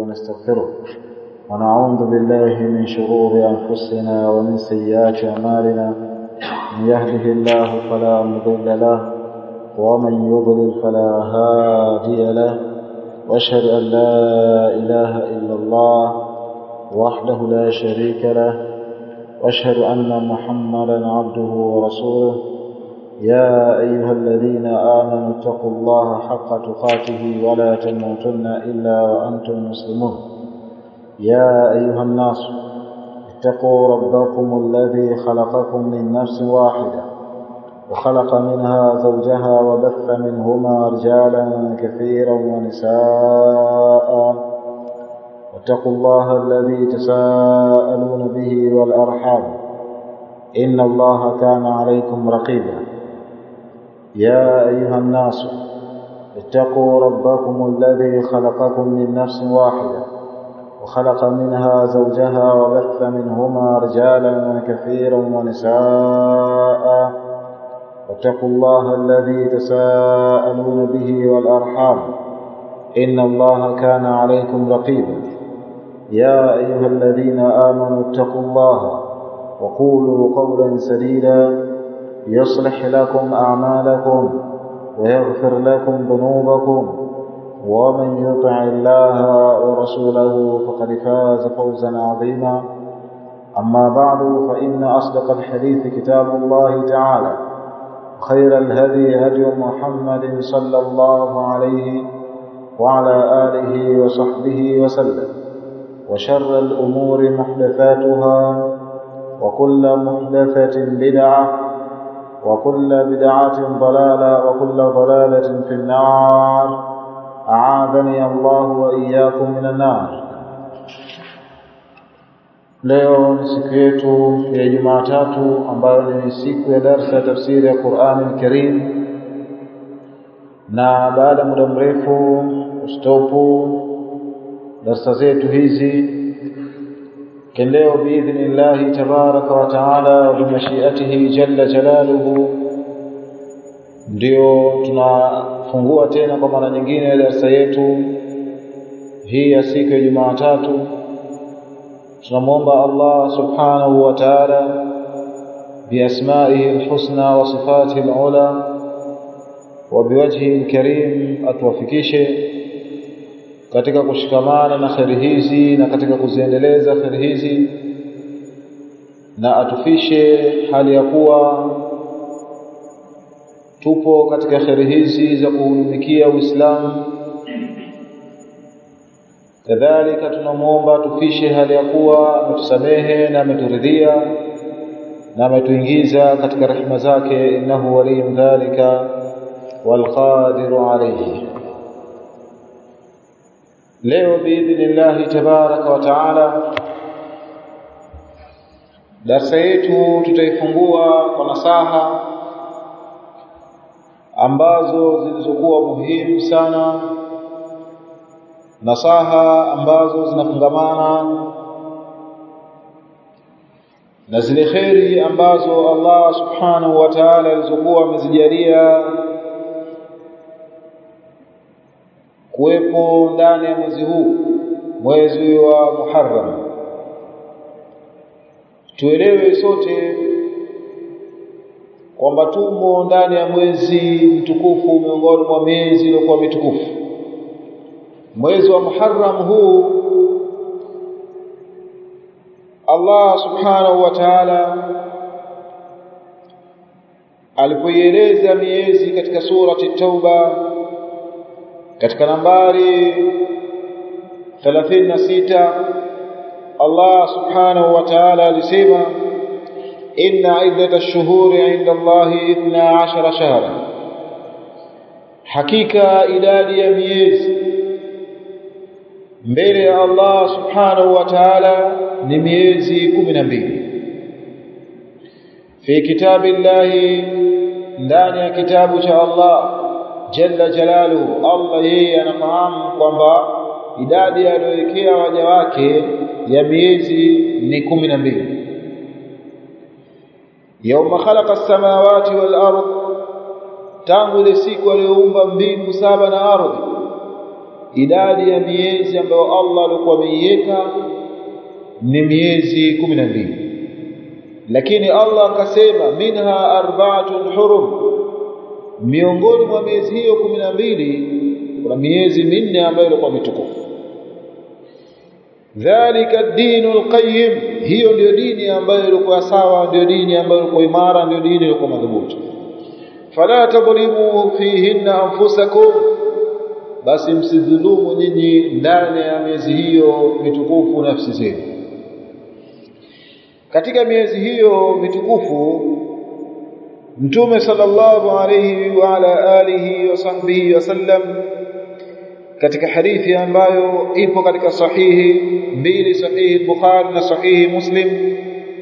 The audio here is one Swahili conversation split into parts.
ونستغفره ونعوذ بالله من شرور أنفسنا ومن سيئات أعمالنا من يهده الله فلا مضل له ومن يضلل فلا هادي له واشهد أن لا إله إلا الله وحده لا شريك له واشهد أن محمدا عبده ورسوله يا أيها الذين آمنوا اتقوا الله حق تقاته ولا تموتن إلا وأنتم مسلمون يا أيها الناس اتقوا ربكم الذي خلقكم من نفس واحدة وخلق منها زوجها وبث منهما رجالا كثيرا ونساء واتقوا الله الذي تساءلون به والأرحام إن الله كان عليكم رقيبا يا أيها الناس اتقوا ربكم الذي خلقكم من نفس واحدة وخلق منها زوجها وبث منهما رجالا كثيرا ونساء واتقوا الله الذي تساءلون به والأرحام إن الله كان عليكم رقيبا يا أيها الذين آمنوا اتقوا الله وقولوا قولا سديدا يصلح لكم أعمالكم ويغفر لكم ذنوبكم ومن يطع الله ورسوله فقد فاز فوزا عظيما أما بعد فإن أصدق الحديث كتاب الله تعالى خير الهدي هدي محمد صلى الله عليه وعلى آله وصحبه وسلم وشر الأمور محدثاتها وكل محدثة بدعة وكل بدعة ضلالة وكل ضلالة في النار أعاذني الله وإياكم من النار leo ni siku yetu ya Jumatatu ambayo ni siku ya darsa ya tafsiri ya Qur'an al-Karim na baada ya muda mrefu ustopu darsa zetu hizi leo biidhnillahi tabaraka wa taala wa bimashiatihi jalla jalaluhu ndio tunafungua tena kwa mara nyingine darsa yetu hii ya siku ya Jumatatu tunamwomba Allah subhanahu wa ta'ala biasmaihi alhusna wa sifatihi alula wa biwajhihi alkarim atuwafikishe katika kushikamana na kheri hizi na katika kuziendeleza kheri hizi na atufishe hali ya kuwa tupo katika kheri hizi za kuhudumikia Uislamu kadhalika tunamwomba tufishe hali ya kuwa ametusamehe na ameturidhia na ametuingiza katika rehema zake innahu waliyyu dhalika walqadiru alayhi leo biidhnillahi tabaraka wa taala darsa yetu tutaifungua kwa nasaha ambazo zilizokuwa muhimu sana nasaha ambazo zinafungamana na zile kheri ambazo Allah subhanahu wa ta'ala alizokuwa amezijalia kuwepo ndani ya mwezi huu mwezi wa Muharram tuelewe sote kwamba tumo ndani ya mwezi mtukufu miongoni mwa miezi iliyokuwa mitukufu mwezi wa Muharram huu Allah subhanahu wa ta'ala alipoieleza miezi katika surati Tauba katika nambari 36 Allah subhanahu wa ta'ala alisema inna iddata ash-shuhuri 'inda Allahi 12 shahra hakika idadi ya miezi mbele ya Allah subhanahu wa ta'ala ni miezi 12 fi kitabillahi ndani ya kitabu cha Allah jalla jalaluhu Allah yeye anafahamu kwamba idadi aliyowekea waja wake ya miezi ni kumi na mbili yauma khalaqa as-samawati wal ard tangu ile siku aliyoumba mbingu saba na ardhi idadi ya miezi ambayo Allah alikuwa ameiweka ni miezi kumi na mbili lakini Allah akasema minha arba'atun hurum miongoni mwa miezi hiyo kumi na mbili kuna miezi minne ambayo ilikuwa mitukufu dhalika ad-dinu al-qayyim hiyo ndio dini ambayo ilikuwa sawa ndio dini ambayo ilikuwa imara ndio dini ilikuwa madhubuti fala tadhlimu fihinna anfusakum basi msidhulumu nyinyi ndani ya miezi hiyo mitukufu nafsi zenu katika miezi hiyo mitukufu mtume sallallahu alayhi wa ala alihi wa sahbihi wasallam katika hadithi ambayo ipo katika sahihi mbili sahihi Bukhari na sahihi Muslim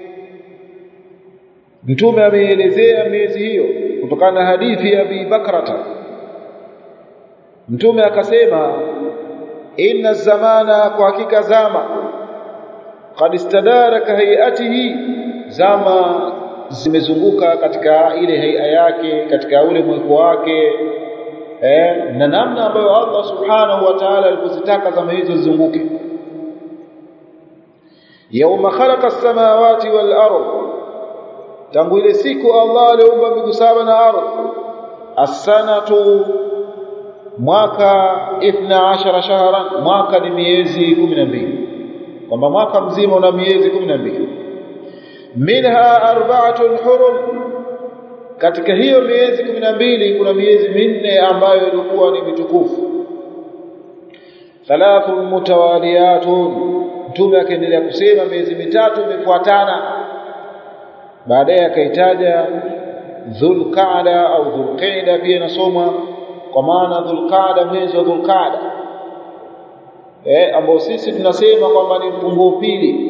mtume ameelezea miezi hiyo kutokana na hadithi ya Abi Bakrata mtume akasema inna zamana kwa hakika zama qad istadaraka hayatihi zama zimezunguka katika ile haia yake katika ule mweko wake eh, na namna ambayo Allah subhanahu wa ta'ala alipozitaka zama hizo zizunguke yauma khalaqa as-samawati wal ard tangu ile siku Allah aliumba mbingu saba na ardhi as-sanatu mwaka 12 shahran mwaka ni miezi 12 kwamba mwaka mzima una miezi 12 minha arba'atun hurum katika hiyo miezi 12 kuna miezi minne ambayo ilikuwa ni mitukufu thalathun mutawaliyatun mtume akaendelea kusema miezi mitatu imefuatana baadaye akaitaja dhulqaada au dhulqaida pia inasomwa kwa maana dhulqaada mwezi wa dhulqaada eh ambao sisi tunasema kwamba ni mfunguo pili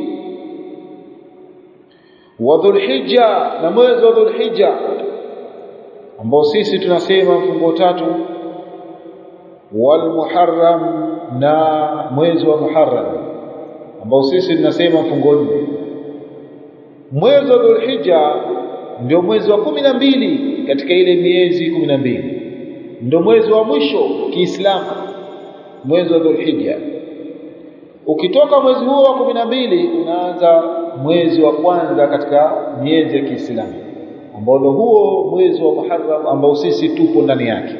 wa dhulhijja na mwezi wa dhulhijja ambao sisi tunasema mfungo tatu wal muharram na mwezi wa muharram ambao sisi tunasema mfungo nne mwezi wa dhulhijja ndio mwezi wa kumi na mbili katika ile miezi kumi na mbili ndio mwezi wa mwisho Kiislamu mwezi wa dhulhijja ukitoka mwezi huo wa kumi na mbili unaanza mwezi wa kwanza katika miezi ya Kiislamu ambao ndio huo mwezi wa Muharram ambao sisi tupo ndani yake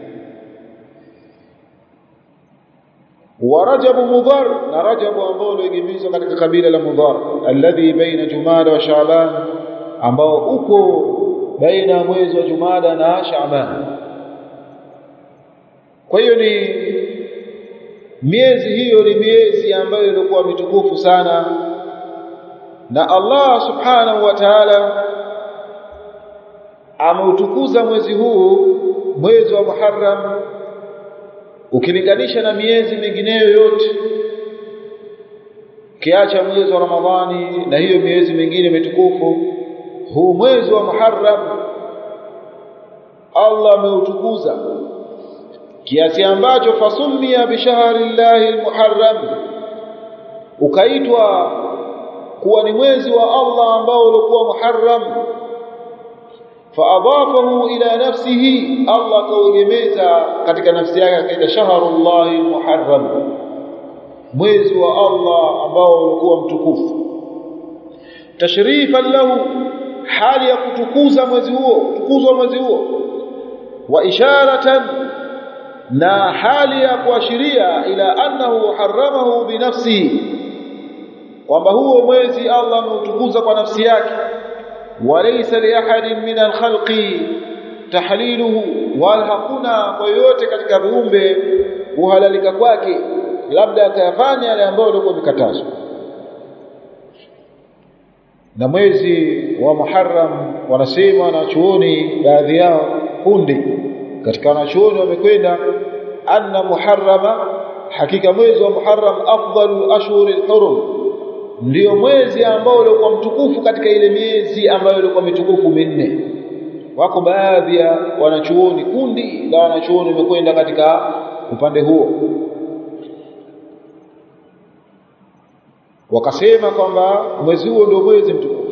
wa Rajab Mudhar na Rajab ambao ulioegemezwa katika kabila la Mudhar alladhi baina Jumada wa Shaaban ambao uko baina ya mwezi wa Jumada na Shaaban kwa hiyo ni miezi hiyo ni miezi ambayo ilikuwa mitukufu sana na Allah subhanahu wa ta'ala ameutukuza mwezi huu mwezi wa Muharram ukilinganisha na miezi mingineyo yote kiacha mwezi wa Ramadhani na hiyo miezi mingine mitukufu huu mwezi wa Muharram Allah ameutukuza kiasi ambacho fasumia bishahri llahi almuharram ukaitwa kuwa ni mwezi wa Allah ambao ulikuwa muharram faadafahu ila nafsihi Allah kauegemeza katika nafsi yake akaita shahrullahi almuharram mwezi wa Allah ambao ulikuwa mtukufu tashrifan lahu hali ya kutukuza mwezi huo tukuzwa mwezi huo wa isharatan na hali ya kuashiria ila annahu haramahu binafsihi kwamba huo mwezi Allah ameutukuza kwa nafsi yake walaysa li ahadin min alkhalqi tahliluhu wala hakuna kwa yoyote katika viumbe kuhalalika kwake labda akayafanya yale ambayo yalikuwa mikatazo na mwezi wa Muharram wanasema wanachuoni baadhi yao kundi katika wanachuoni wamekwenda anna muharrama hakika mwezi wa Muharram afdalu ashhuri al-hurum ndio mwezi ambao ulikuwa mtukufu katika ile miezi ambayo ilikuwa mitukufu minne wako baadhi ya wanachuoni kundi la wanachuoni wamekwenda katika upande huo wakasema kwamba mwezi huo ndio mwezi mtukufu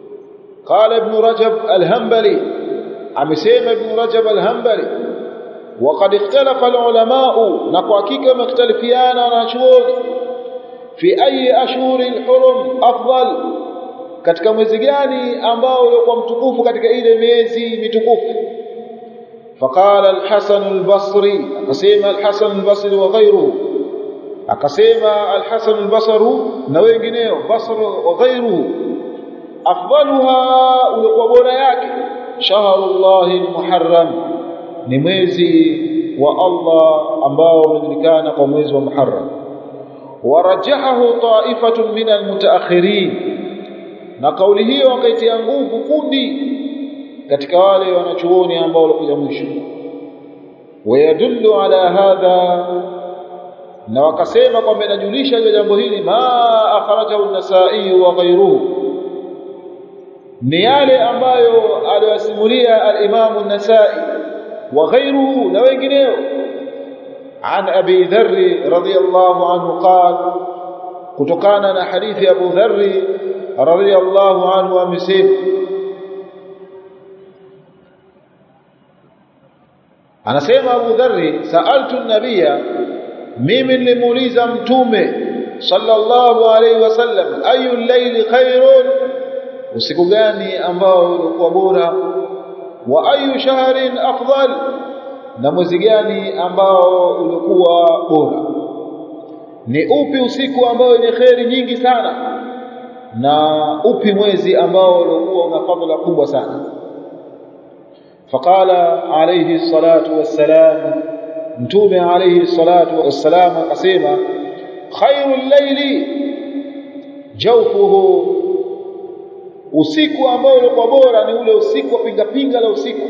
qala ibn rajab al-hanbali amesema ibn rajab al-hanbali وقد اختلف العلماء نقاكيك مختلفيانا ونشور في أي أشهر الحرم أفضل katika mwezi gani ambao ulikuwa mtukufu katika ile miezi mitukufu faqala al-Hasan al-Basri akasema al-Hasan al-Basri wa ghayruhu akasema al-Hasan al-Basri na wengineo Basr wa ghayruhu afdaluha ulikuwa bora yake shahrullahi al-Muharram ni mwezi wa Allah ambao umejulikana kwa mwezi wa Muharram warajahahu ta'ifatun min al-mutaakhirin na kauli hiyo wakaitia nguvu kundi katika wale wanachuoni ambao walikuja mwisho wayadullu ala hadha na wakasema kwamba inajulisha jambo hili ma akhrajahu an-nasa'i wa ghayruhu ni yale ambayo aliyosimulia al-Imam an-Nasa'i wa ghayruhu na wengineo عن أبي ذر رضي الله عنه قال كتكانا حديث أبو ذر رضي الله عنه أمسيب أنا سيما أبو ذر سألت النبي ميم لموليزا متومه صلى الله عليه وسلم أي الليل خير usiku gani ambao ulikuwa bora wa ayu shahrin afdal na mwezi gani ambao ulikuwa bora ni upi usiku ambao wenye kheri nyingi sana na upi mwezi ambao ulikuwa una fadhila kubwa sana faqala alayhi salatu wassalam mtume alayhi salatu wassalam akasema khairul layli jawfuhu usiku ambao ulikuwa bora ni ule usiku wa pinga pinga la usiku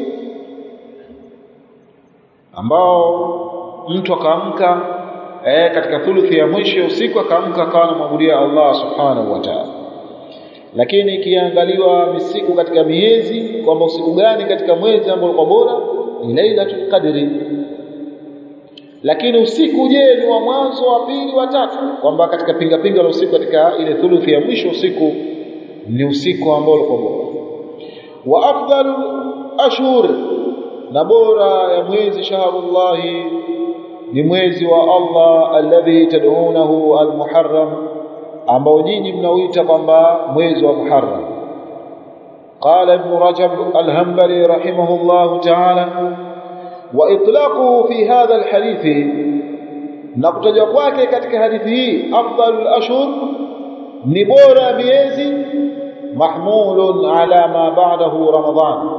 ambao mtu akaamka eh, katika thuluthi ya mwisho ya usiku akaamka akawa anamwabudia Allah subhanahu wa ta'ala lakini ikiangaliwa misiku katika miezi kwamba usiku gani katika mwezi ambao ulikuwa bora ni Lailatul Qadri lakini usiku je ni wa mwanzo wa pili wa tatu kwamba katika pinga pinga la usiku katika ile thuluthi ya mwisho usiku ni usiku ambao ulikuwa bora wa afdalu ashhur na bora ya mwezi shahrullahi ni mwezi wa Allah alladhi tad'unahu almuharram ambao nyinyi mnauita kwamba mwezi wa Muharram قال ابن رجب الهنبلي رحمه الله تعالى واطلاقه في هذا الحديث نقتجwa kwake katika hadithi hii afdalul ashhur ni bora miezi mahmulun ala ma ba'dahu ramadhan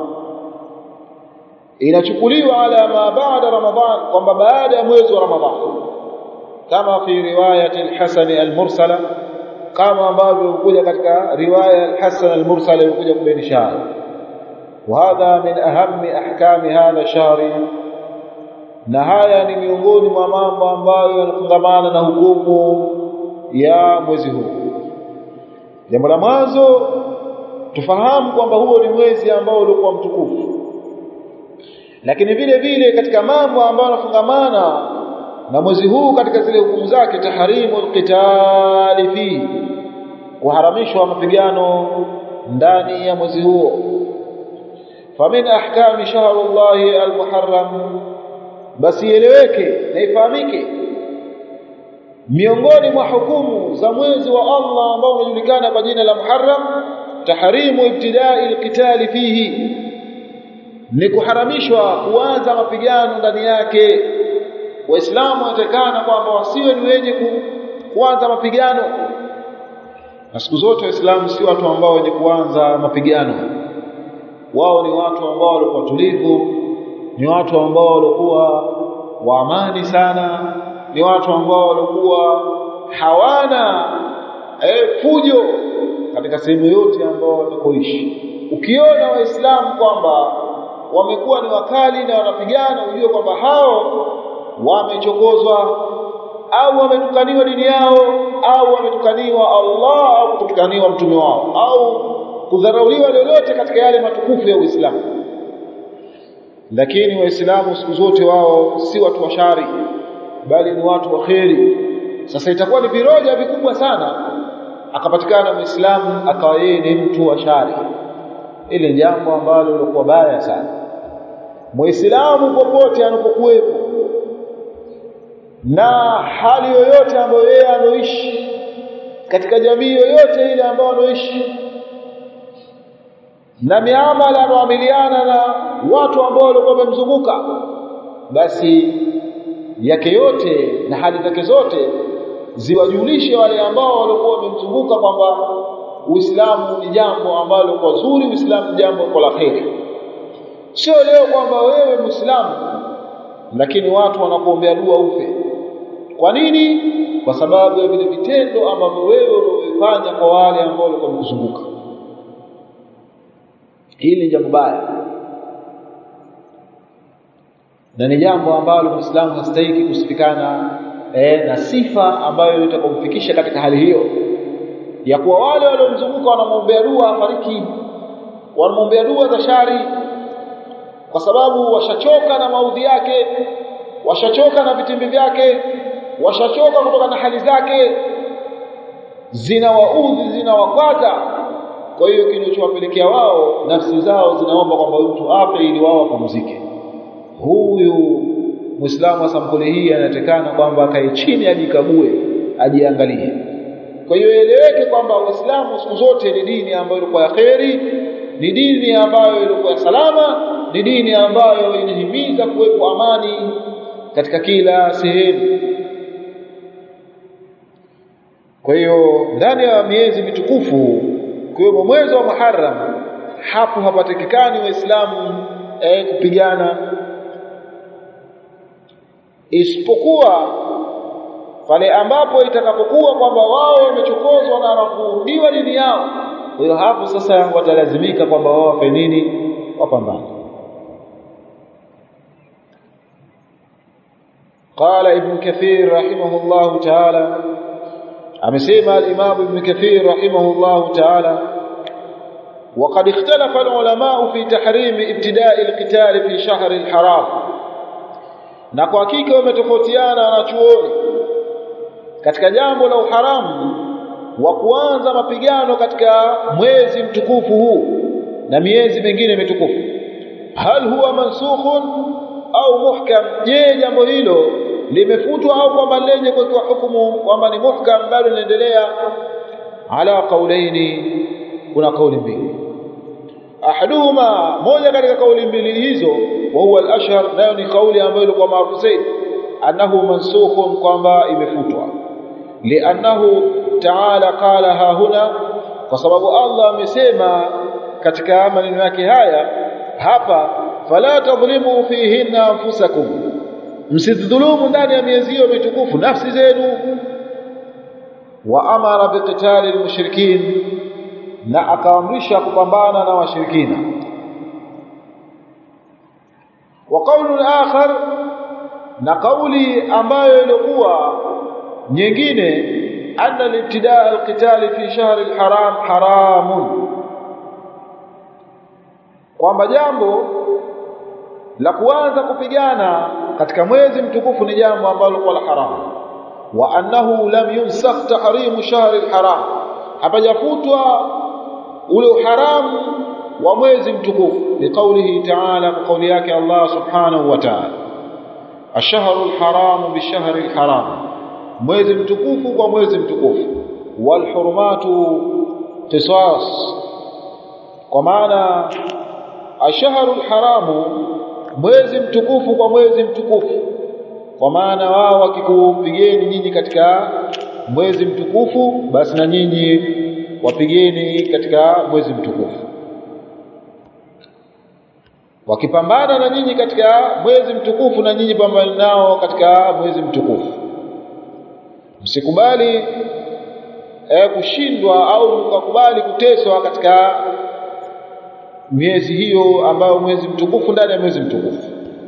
inachukuliwa ala ma ba'da ramadhan kwamba baada ya mwezi wa ramadhan kama fi riwayat al-hasan al-mursala kama ambavyo kuja katika riwaya al-hasan al-mursala ilikuja kubainisha وهذا من أهم أحكام هذا الشهر na haya ni miongoni mwa mambo ambayo yanafungamana na hukumu ya mwezi huu jambo la mwanzo tufahamu kwamba huo ni mwezi ambao ulikuwa mtukufu lakini vile vile katika mambo ambayo yanafungamana na mwezi huu katika zile hukumu zake tahrimu alqitali fi kuharamishwa mapigano ndani ya mwezi huo famin ahkami shahrullahi almuharram basi ieleweke na ifahamike miongoni mwa hukumu za mwezi wa Allah ambao unajulikana kwa jina la Muharram tahrimu ibtidai alqitali fihi ni kuharamishwa kuanza mapigano ndani yake waislamu wanatakana kwamba wasiwe ni wenye kuanza mapigano na siku zote waislamu si watu ambao wenye kuanza mapigano wao ni watu ambao walikuwa tulivu ni watu ambao walikuwa wa amani sana ni watu ambao walikuwa hawana eh, fujo katika sehemu yote ambao watakoishi ukiona waislamu kwamba wamekuwa ni wakali na wanapigana ujue kwamba hao wamechokozwa au wametukaniwa dini yao au wametukaniwa Allah au kutukaniwa mtume wao au kudharauliwa lolote katika yale matukufu ya Uislamu lakini waislamu siku zote wao si watu wa shari bali ni watu wa kheri sasa itakuwa ni viroja vikubwa sana akapatikana muislamu akawa yeye ni mtu wa shari ile jambo ambalo lilikuwa baya sana muislamu popote anapokuwepo na hali yoyote ambayo yeye anoishi katika jamii yoyote ile ambayo anoishi na miamala anaoamiliana na watu ambao walikuwa wamemzunguka basi yake yote na hali zake zote ziwajulishe wale ambao walikuwa wamemzunguka kwamba Uislamu ni jambo ambalo kwa zuri, Uislamu ni jambo kwa la kheri. Sio leo kwamba wewe Muislamu lakini watu wanakuombea dua ufe. Kwa nini? Kwa sababu ya vile vitendo ambavyo wewe ulivyofanya kwa wale ambao walikuwa wamekuzunguka. Hili ni jambo baya na ni jambo ambalo Muislamu hastahiki kusifikana eh, na sifa ambayo itakomfikisha katika hali hiyo ya kuwa wale waliomzunguka wanamwombea dua afariki, wanamwombea dua za shari, kwa sababu washachoka na maudhi yake, washachoka na vitimbi vyake, washachoka kutoka na hali zake, zinawaudhi, zinawakwaza. Kwa hiyo kinachowapelekea wao, nafsi zao zinaomba kwamba mtu afe ili wao wapumzike. Huyu Muislamu wa sampuli hii anatakana kwamba akae chini, ajikague, ajiangalie. Kwa hiyo eleweke kwamba Uislamu siku zote ni dini ambayo ilikuwa ya kheri, ni dini ambayo ilikuwa ya salama, ni dini ambayo inahimiza kuwepo amani katika kila sehemu. Kwa hiyo ndani ya miezi mitukufu kiwemo mwezi wa Muharram, hapo hapatikani Waislamu eh, kupigana isipokuwa pale ambapo itakapokuwa kwamba wao wamechokozwa na wanakurudiwa dini yao. Kwa hiyo hapo sasa watalazimika kwamba wao wafe nini, wapambane. قال ابن كثير رحمه الله تعالى amesema al-Imam Ibn Kathir rahimahullah ta'ala وقد اختلف العلماء في تحريم ابتداء القتال في شهر الحرام na kwa hakika wametofautiana wanachuoni katika jambo la uharamu wa kuanza mapigano katika mwezi mtukufu huu na miezi mingine mitukufu hal huwa mansukhun au muhkam je jambo hilo limefutwa au kwamba lenye kuwekewa hukumu kwamba ni muhkam bado linaendelea ala qaulaini kuna kauli mbili ahaduhuma moja katika kauli mbili hizo wa huwa al-ashhar nayo ni kauli ambayo ilikuwa maarufu zaidi annahu mansukhun kwamba imefutwa liannahu ta'ala qala ha huna kwa sababu Allah amesema katika maneno yake haya hapa fala tadhlimu fihinna anfusakum msidhulumu ndani ya miezi hiyo mitukufu nafsi zenu wa amara biqitali almushrikin na akaamrisha kupambana na washirikina wa qawlun akhar na kauli ambayo ilikuwa nyingine anna al-ibtidaa al-qital fi shahr al-haram haramun kwamba jambo la kuanza kupigana katika mwezi mtukufu ni jambo ambalo kwa la haramu wa annahu lam yunsakh tahrimu shahr al-haram hapajafutwa ule uharamu wa mwezi mtukufu liqaulihi ta'ala kwa kauli yake Allah subhanahu wa ta'ala ashharu al-haramu bishahri al-haram mwezi mtukufu kwa mwezi mtukufu wal hurumatu qisas kwa maana ashharu al-haramu mwezi mtukufu kwa mwezi mtukufu kwa maana wao wakikupigeni nyinyi katika mwezi mtukufu basi na nyinyi wapigeni katika mwezi mtukufu wakipambana na nyinyi katika mwezi mtukufu na nyinyi pambana nao katika mwezi mtukufu msikubali eh, kushindwa au mkakubali kuteswa katika miezi hiyo ambayo mwezi mtukufu ndani ya mwezi mtukufu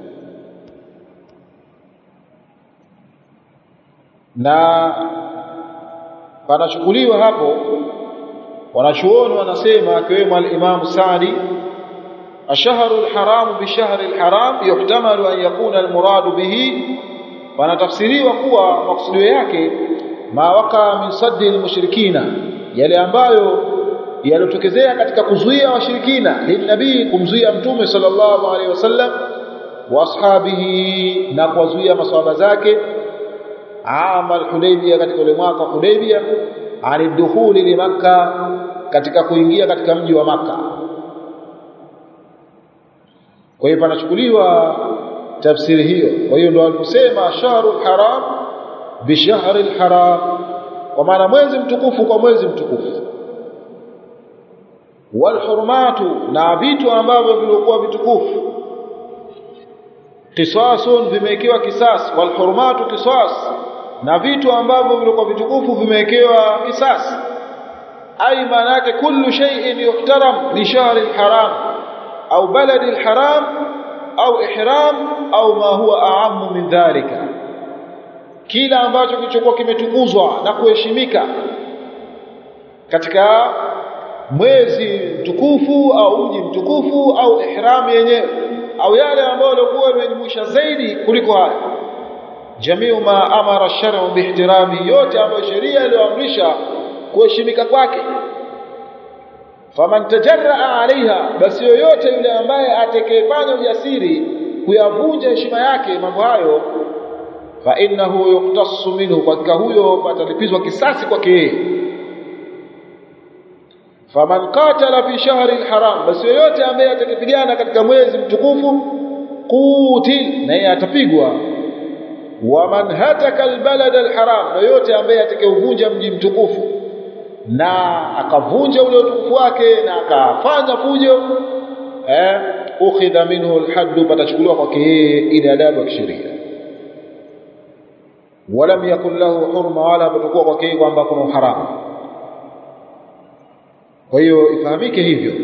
na panachukuliwa hapo wanachuoni wanasema akiwemo al-Imam Sa'di ashharu al-haram bi shahri al-haram yuhtamalu an yakuna al-muradu bihi panatafsiriwa kuwa maksudio yake ma waka min saddi al-mushrikina yale ambayo yalotokezea katika kuzuia washirikina linabii kumzuia mtume sallallahu alaihi wasallam wa ashabihi na kuwazuia maswahaba zake ama al-Hudaybiyah katika ule mwaka Hudaybiyah alidukhuli li Makka katika kuingia katika mji wa Makka kwa hiyo panachukuliwa tafsiri hiyo kwa hiyo ndio aliposema shahrul haram bi shahril haram kwa maana mwezi mtukufu kwa mwezi mtukufu wal hurumatu na vitu ambavyo vilikuwa vitukufu qisasun vimewekewa kisas wal hurumatu qisas na vitu ambavyo vilikuwa vitukufu vimewekewa kisas ai maana yake kullu shay'in yuhtaram li shahri al-haram au baladi al-haram au ihram au ma huwa a'ammu min dhalika kila ambacho kilichokuwa kimetukuzwa na kuheshimika katika mwezi mtukufu au mji mtukufu au ihram yenyewe au yale ambayo yalikuwa yamejumuisha zaidi kuliko haya jamiu ma amara shar'u bihtirami yote ambayo sheria iliyoamrisha kuheshimika kwake faman tajarraa alaiha basi yoyote yule ambaye atakayefanya ujasiri kuyavunja heshima yake mambo hayo fa innahu yuqtassu minhu kwa huyo patalipizwa kisasi kwake yeye faman qatala fi shahri alharam basi yoyote ambaye atakipigana katika mwezi mtukufu qutil na yeye atapigwa waman hataka albalad alharam yoyote ambaye atakayeuvunja mji mtukufu na akavunja ule utukufu wake na akafanya fujo eh ukhidha minhu alhadd patachukuliwa kwake yeye ile adabu ya kisheria walam yakun lahu hurma wala patakuwa kwake yeye kwamba kuna uharamu kwa hiyo ifahamike hivyo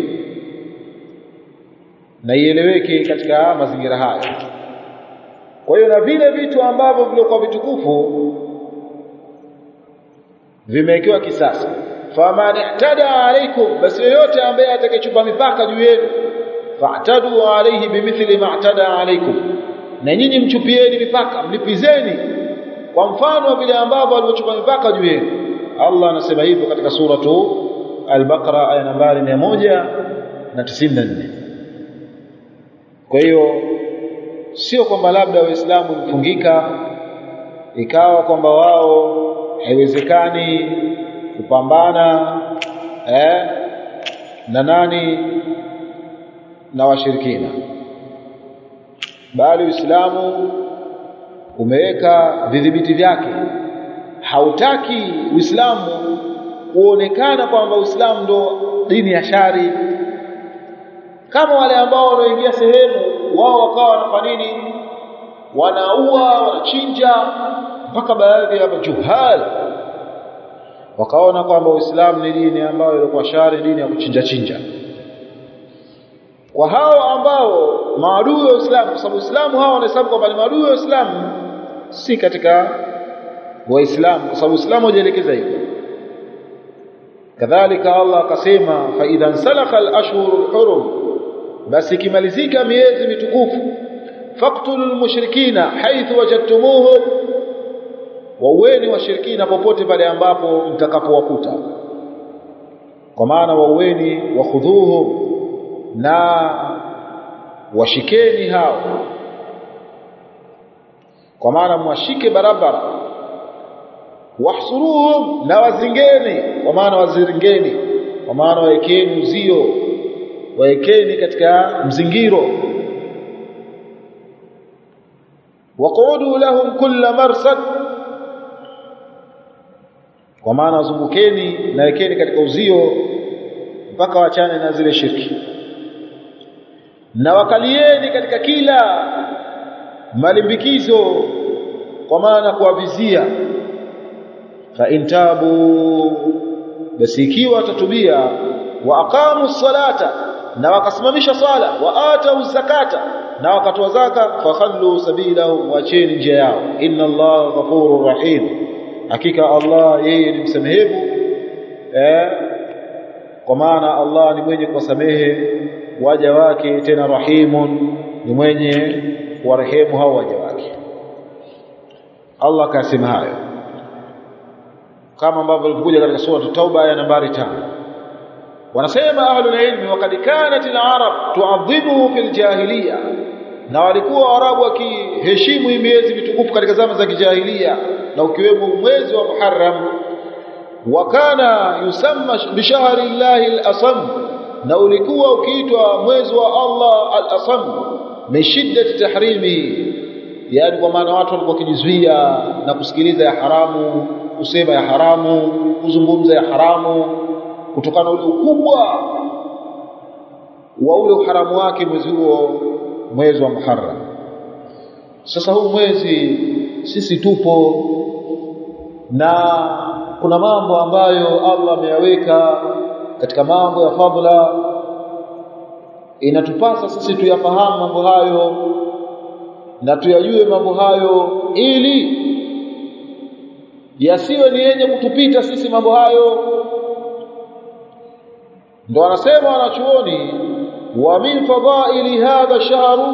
na ieleweke katika mazingira haya kwa hiyo na vile vitu ambavyo vilikuwa vitukufu vimewekewa kisasi faman ihtada alaikum basi yoyote ambaye atakayechupa mipaka juu yenu fa'tadu alayhi bimithli ma i'tada alaikum na nyinyi mchupieni mipaka mlipizeni kwa mfano vile ambavyo alivyochupa mipaka juu yenu Allah anasema hivyo katika suratu al-Baqara aya nambari 194 kwa hiyo sio kwamba labda waislamu mfungika ikawa kwamba wao haiwezekani kupambana eh, na nani na washirikina bali Uislamu umeweka vidhibiti vyake hautaki Uislamu kuonekana kwamba Uislamu ndo dini ya shari kama wale ambao wanaoingia sehemu wao wakawa wanafanya nini wanaua wanachinja mpaka baadhi ya majuhal wakaona kwamba Uislamu ni dini ambayo ilikuwa shari dini ya kuchinja chinja kwa hao ambao maadui wa Uislamu kwa sababu Uislamu hao wanahesabu kwamba ni maadui wa Uislamu si katika waislamu kwa sababu Uislamu hujaelekeza hivyo kadhalika Allah akasema fa idhan salakha al-ashhurul hurum basi kimalizika miezi mitukufu faqtulul mushrikina haithu wajadtumuhum waueni washirikina popote pale ambapo mtakapowakuta kwa maana waueni wakhudhuhum na washikeni hao kwa maana mwashike barabara wahsuruhum na wazingeni kwa maana wazingeni kwa maana waekeni uzio waekeni katika mzingiro waqudu lahum kulla marsad kwa maana wazungukeni na wekeni katika uzio mpaka wachane na zile shirki na wakalieni katika kila malimbikizo kwa maana kuwavizia fa intabu basi ikiwa watatubia wa aqamu salata na wakasimamisha swala wa atau zakata na wakatoa zaka fakhallu sabilahum wacheni njia yao inna allaha ghafurur rahim hakika allah yeye ni msamehevu eh kwa maana allah ni mwenye kuwasamehe waja wake tena rahimun ni mwenye kuwarehemu hao waja wake Allah kasema hayo kama ambavyo ilikuja katika sura Tauba aya nambari tano wanasema ahlul ilmi waqad kanat al-arab tu'adhibu fil jahiliya na walikuwa Waarabu wakiheshimu miezi mitukufu katika zama za kijahilia na ukiwemo mwezi wa Muharram wakana yusamma bishahri llahi al-asam na ulikuwa ukiitwa mwezi wa Allah al-asam min shiddati tahrimi yani kwa maana watu walikuwa wakijizuia na kusikiliza ya haramu kusema ya haramu kuzungumza ya haramu kutokana na ule ukubwa wa ule uharamu wake mwezi huo mwezi wa Muharram sasa huu mwezi sisi tupo na kuna mambo ambayo Allah ameyaweka katika mambo ya fadhila inatupasa sisi tuyafahamu mambo hayo na tuyajue mambo hayo ili yasiwe ni yenye kutupita sisi mambo hayo ndo anasema wanachuoni wa min fadhaili hadha shahru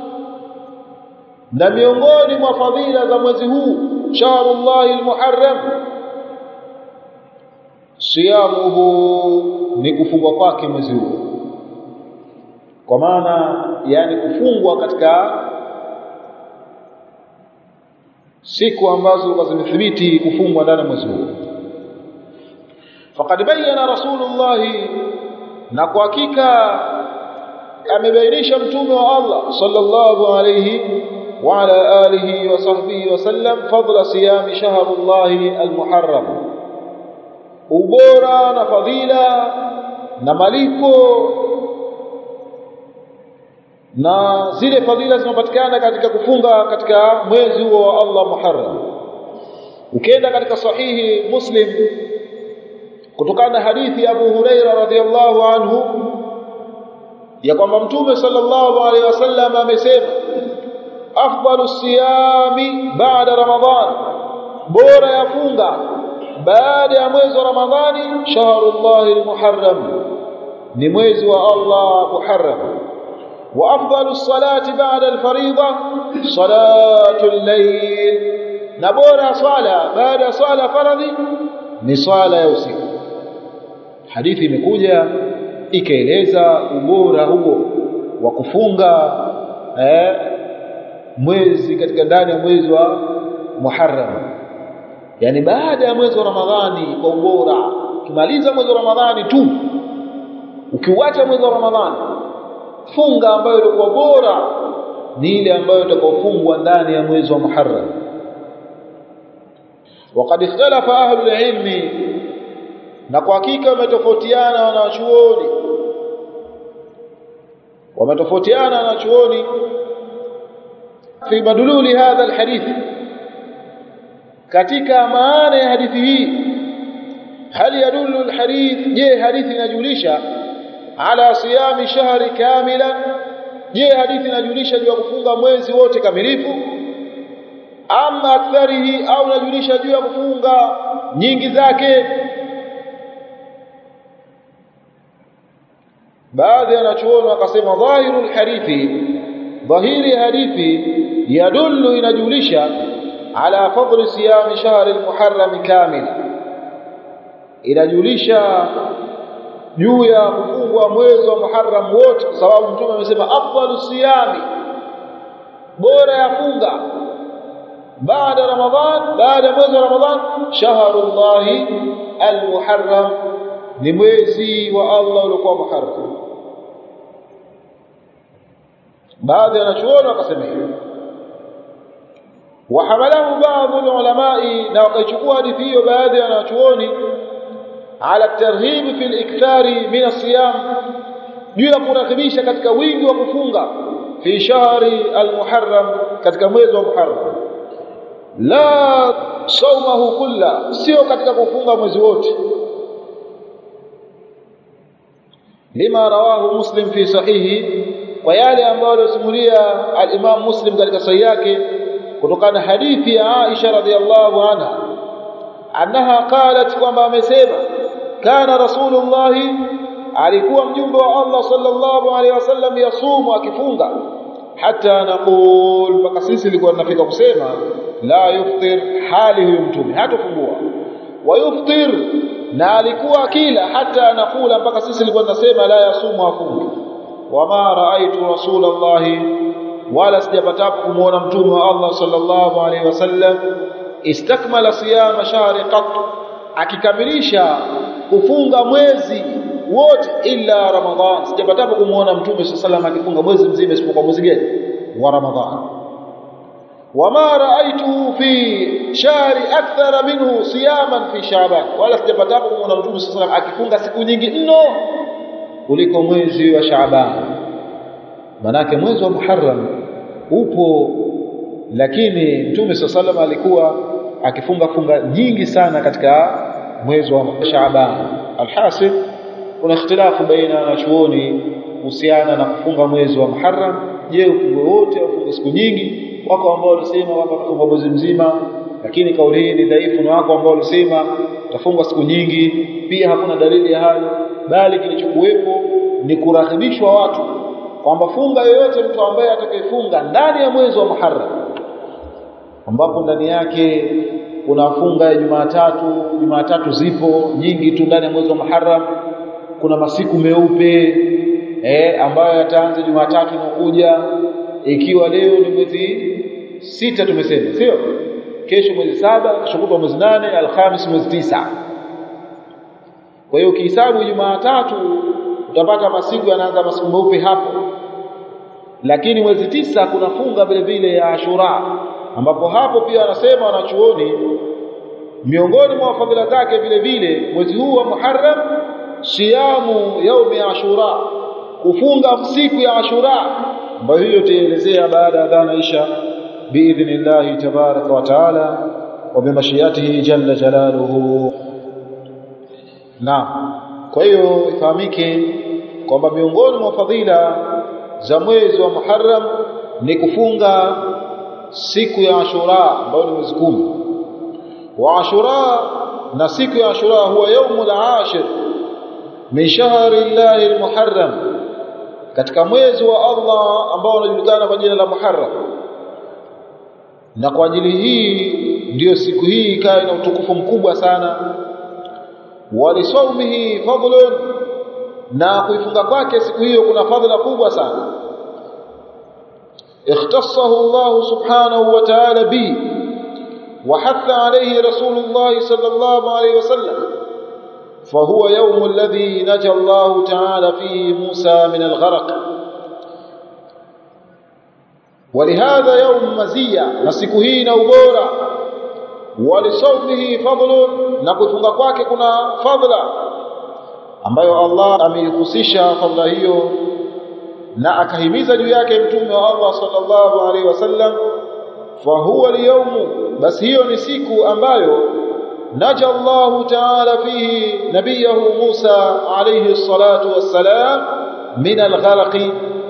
na miongoni mwa fadhila za mwezi huu shahrullahi almuharram siyamuhu ni kufungwa kwake mwezi huu kwa maana yani kufungwa katika siku ambazo zimethibiti kufungwa ndani ya mwezi huu faqad bayyana rasulullah na kwa hakika amebainisha mtume wa Allah sallallahu alayhi wa ala alihi wa sahbihi wa sallam fadla siyam shahrullahi almuharram ubora na fadhila na malipo na zile fadhila zinapatikana katika kufunga katika mwezi huo wa Allah Muharram ukienda katika sahihi Muslim kutokana na hadithi ya Abu Huraira radhiyallahu anhu ya kwamba mtume sallallahu alaihi wasallam amesema afdalu siyami baada ramadhan bora ya funga baada ya mwezi wa ramadhani shahrullahi almuharram ni mwezi wa Allah muharram وافضل الصلاه بعد الفريضه صلاه الليل نبورا صلاه بعد صلاه faradhi ni swala ya usiku hadithi imekuja ikaeleza ubora huo wa kufunga eh, mwezi katika ndani ya mwezi wa Muharram yani baada ya mwezi wa Ramadhani kwa ubora kimaliza mwezi wa Ramadhani tu ukiuacha mwezi wa Ramadhani funga ambayo ilikuwa bora ni ile ambayo itakofungwa ndani ya mwezi wa Muharram وقد اختلف اهل العلم na kwa hakika wametofautiana wanachuoni wametofautiana wanachuoni fi madululi hadha alhadith katika maana ya hadithi hii hal yadullu alhadith je hadithi inajulisha ala siyami shahri kamila je hadithi inajulisha juu ya kufunga mwezi wote kamilifu ama aktharihi au inajulisha juu ya kufunga nyingi zake baadhi wanachuoni wakasema dhahirul hadithi dhahiri hadithi yadullu inajulisha ala fadli siyami shahri almuharram kamila inajulisha juu ya kufungwa mwezi wa Muharram wote kwa sababu mtume amesema afdalu siyami bora ya funga baada Ramadhan baada ya mwezi wa Ramadhan shahrullahi almuharram ni mwezi wa Allah uliokuwa Muharram baadhi ya wanachuoni wakasema hivyo وحمله بعض العلماء na wakaichukua hadithi hiyo baadhi ya wanachuoni ala tarhib fi al-ikthari min as-siyam juu ya kurakibisha katika wingi wa kufunga fi shahri al-muharram katika mwezi wa muharram la saumahu kulla sio katika kufunga mwezi wote lima rawahu muslim fi sahihi kwa yale ambayo alisimulia al-imam muslim katika sahihi yake kutokana hadithi ya Aisha radhiallahu anha annaha qalat kwamba amesema kana rasulullah alikuwa mjumbe wa Allah sallallahu alaihi wasallam yasumu akifunga hata naqul mpaka sisi ilikuwa tunafika kusema la yuftir hali huyu mtume hatofungua wa yuftir na alikuwa kila hata nakula mpaka sisi ilikuwa tunasema la yasumu afungi wama raaitu rasulullah wala sijapatapo kumuona mtume wa Allah sallallahu alaihi wasallam istakmala siyama shahri qat akikamilisha kufunga mwezi wote illa ramadhan sijapatapo kumuona mtume sallallahu alaihi akifunga mwezi mzima isipokuwa mwezi gani wa ramadhan wama raaituhu fi shahri akthara minhu siyaman fi sha'ban wala sijapatapo kumuona mtume sallallahu alaihi akifunga siku nyingi mno kuliko mwezi wa sha'ban manake mwezi wa muharram upo lakini mtume sallallahu alaihi alikuwa akifunga funga nyingi sana katika mwezi wa Shaaban alhasil kuna ikhtilafu baina wanachuoni kuhusiana na kufunga mwezi wa Muharram je ufunge wote au ufunge siku nyingi wako ambao walisema kwamba kufunga mwezi mzima lakini kauli hii ni dhaifu na wako ambao walisema utafunga siku nyingi pia hakuna dalili ya hayo bali kilichokuwepo ni kurahibishwa watu kwamba funga yoyote mtu ambaye atakayefunga ndani ya mwezi wa Muharram ambapo ndani yake kuna funga ya Jumatatu Jumatatu zipo nyingi tu ndani ya mwezi wa Muharram kuna masiku meupe eh ambayo yataanza Jumatatu inakuja ikiwa leo ni mwezi sita tumesema sio kesho mwezi saba kesho kutwa mwezi nane alhamis mwezi tisa kwa hiyo ukihesabu Jumatatu utapata masiku yanaanza masiku meupe hapo lakini mwezi tisa kuna funga vile vile ya Ashura ambapo hapo pia wanasema wanachuoni miongoni mwa fadhila zake vile vile mwezi huu wa Muharram siyamu yaumi Ashura kufunga siku ya Ashura ambayo hiyo tutaelezea baada ya dhana isha biidhnillah tabaraka wa taala wa bimashiyatihi jalla jalaluhu naam kwa hiyo ifahamike kwamba miongoni mwa fadhila za mwezi wa Muharram ni kufunga siku ya Ashura ambayo ni mwezi kumi wa Ashura na siku ya Ashura huwa yaumul ashir min shahri llahi almuharram katika mwezi wa Allah ambao unajulikana kwa jina la Muharram na kwa ajili hii ndiyo siku hii ikawa ina utukufu mkubwa sana walisaumihi fadlun na kuifunga kwake siku hiyo kuna fadhila kubwa sana اختصه الله سبحانه وتعالى به وحث عليه رسول الله صلى الله عليه وسلم فهو يوم الذي نجى الله تعالى فيه موسى من الغرق ولهذا يوم مزية نسكه نوبورا ولصومه فضل نكفunga kwake kuna fadla ambayo Allah ameihusisha fadla hiyo na akahimiza juu yake mtume wa Allah sallallahu alaihi wasallam fa huwa al basi hiyo ni siku ambayo naja Allah ta'ala fihi nabiyahu Musa alayhi salatu wassalam min al-gharqi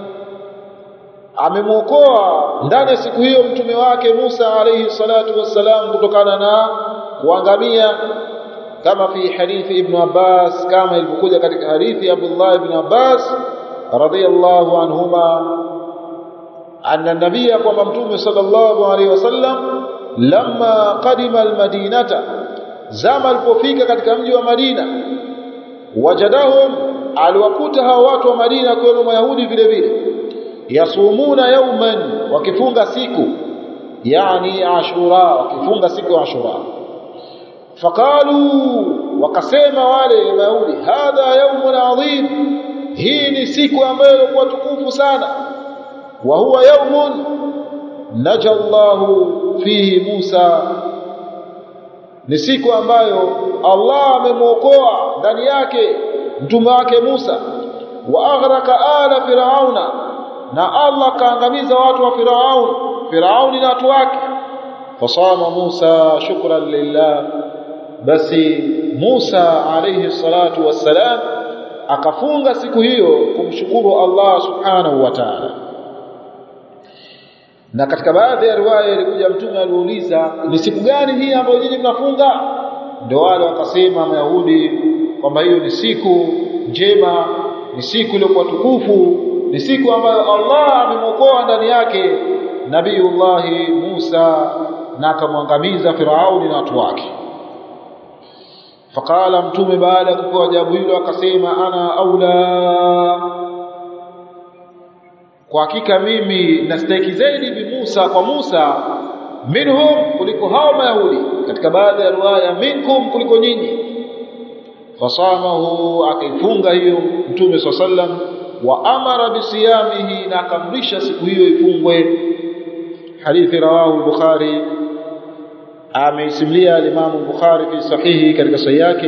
amemwokoa ndani ya siku hiyo mtume wake Musa alayhi salatu wassalam kutokana na kuangamia kama fi hadithi ibn Abbas kama ilivyokuja katika hadithi ya Abdullah ibn Abbas radiyallahu anhuma anna nabiyya kwamba mtume sallallahu alaihi wasallam lamma qadima almadinata zama alipofika katika mji wa Madina wajadahum aliwakuta hao watu wa Madina kwa Mayahudi vile vile yasumuna yawman wakifunga siku yani ashura wakifunga siku ya ashura faqalu wakasema wale mayahudi hadha yawmun adhim hii ni siku ambayo ilikuwa tukufu sana wa huwa yawmun naja Allahu fihi Musa ni siku ambayo Allah amemwokoa ndani yake mtume wake Musa wa aghraka ala firauna na Allah kaangamiza watu wa Firaun Firauni na watu wake fasama Musa shukran lillah basi Musa alayhi salatu wassalam akafunga siku hiyo kumshukuru Allah subhanahu wa ta'ala na katika baadhi ya riwaya ilikuja mtume aliuliza ni siku gani hii ambayo nyinyi mnafunga ndio wale wakasema Mayahudi kwamba hiyo ni siku njema ni siku iliyokuwa tukufu ni siku ambayo Allah amemwokoa ndani yake Nabiullahi Musa na akamwangamiza Firauni na watu wake faqala mtume baada ya kupewa jawabu hilo akasema ana aula kwa hakika mimi nastahiki zaidi bi Musa kwa Musa minhum kuliko hao mayahudi katika baadhi ya riwaya minkum kuliko nyinyi fasamahu akaifunga hiyo mtume sallam wa amara bisiyamihi na akamrisha siku hiyo ifungwe hadithi rawahu al-bukhari ameisimulia al-imam al-bukhari fi sahihi katika sahihi yake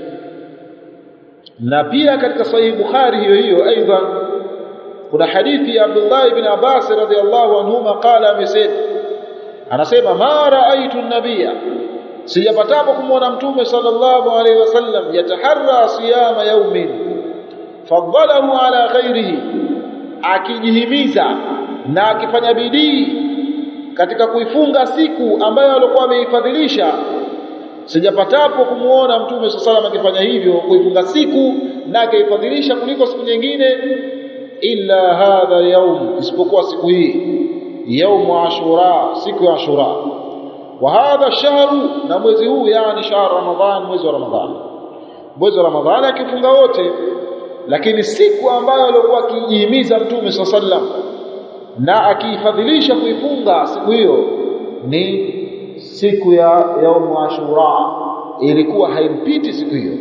na pia katika sahihi bukhari hiyo hiyo aidha kuna hadithi ya Abdullah ibn Abbas radhiyallahu anhuma qala amesema anasema ma raaitu nabia sijapatapo kumwona mtume sallallahu alaihi wasallam yataharra siyama yaumin faddalahu ala ghairihi akijihimiza na akifanya bidii katika kuifunga siku ambayo alikuwa ameifadhilisha sijapatapo kumuona mtume sallallahu alaihi akifanya hivyo kuifunga siku na akaifadhilisha kuliko siku nyingine illa hadha yaum isipokuwa siku hii يوم عاشوراء siku ya ashura wa hadha shahru na mwezi huu yani shahr ramadhan mwezi wa ramadhan mwezi wa ramadhan akifunga wote lakini siku ambayo alikuwa akijihimiza mtume sallam na akiifadhilisha kuifunga siku hiyo ni siku ya yaum ashura ilikuwa haimpiti siku hiyo